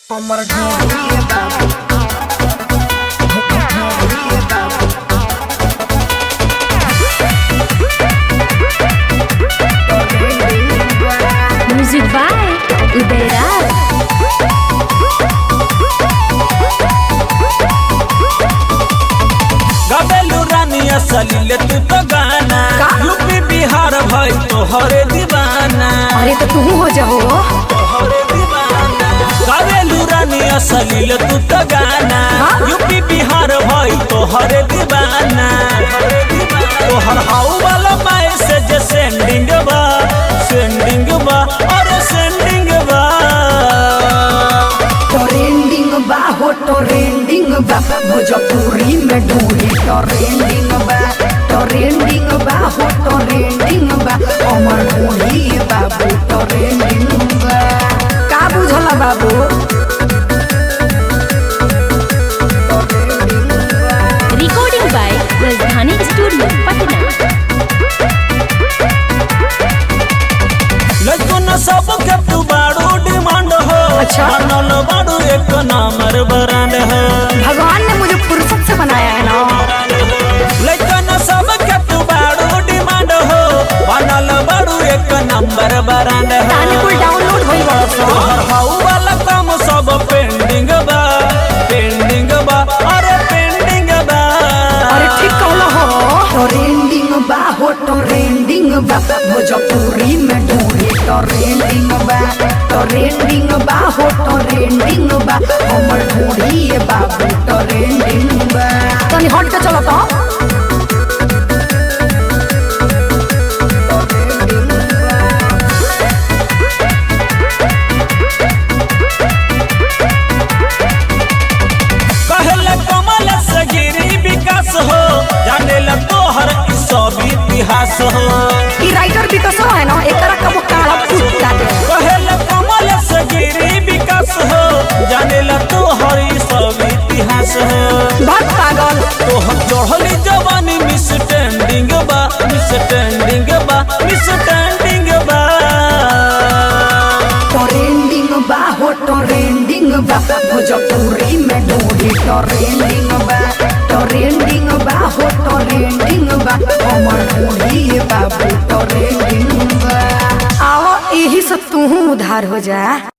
हमर ढोलिए बाबू ढोलिए बाबू Music by Udairaj. गबेलू रानिया सलीले तू तो गाना का? यूपी बिहार भाई तोहरे दीवाना अरे तो तू हो जाओ तोहरे दीवाना गबेलू रानिया सलीले तू तो गाना हाँ? यूपी बिहार भाई तोहरे दीवाना तोहर हाउ वाला मैसेज सेंडिंग बा सेंडिंग बा और सेंडिंग बा ट्रेंडिंग बा हो ट्रेंडिंग बा भोजपुरी में ढूंढी ट्रेंडिंग बा ट्रेंडिंग बा हो ट्रेंडिंग बा हमर ढूंढी बाबू ट्रेंडिंग बा का बुझल बाबू ट्रेंडिंग बा Recording by Rajdhani Studio, Patna. लइकन सब के तू बाड़ू डिमांड हो अच्छा। बनल बाड़ू एक नंबर ब्रांड हो भगवान ने मुझे फुर्सत से बनाया है ना लइकन सब के तू बाड़ू डिमांड हो बनल बाड़ू एक नंबर ब्रांड हो ताने कुल डाउनलोड होई बड़ा सा तोहर हाउ वाला काम सब पेंडिंग बा पेंडिंग बा अरे पेंडिंग बा अरे ठीक कहलो हो ट्रेंडिंग बा हो ट्रेंडिंग बा भोजपुरी में ढूंढी ट्रेंडिंग बा ट्रेंडिंग बा हो ट्रेंडिंग बा हमर ढूंढी बाबू ट्रेंडिंग बा तनी हट के चलो तो कहले कमल से गिरी विकास हो जाने ला तोहर ई सब इतिहास हो ई राइटर भी तो सो है ना एकरा कबो काला फूट काटे कहले कमल से गिरी विकास हो जाने ला तोहर ई सब इतिहास हो भक्त पागल तोहर चढ़ली जवानी मिस टेंडिंग बा मिस टेंडिंग बा मिस टेंडिंग बा ट्रेंडिंग बा हो ट्रेंडिंग बा भोजपुरी में ढूंढी ट्रेंडिंग बा ट्रेंडिंग बा हो ट्रेंडिंग बा हमर ढूंढी बाबू ट्रेंडिंग बा आओ यही से तू उधार हो जा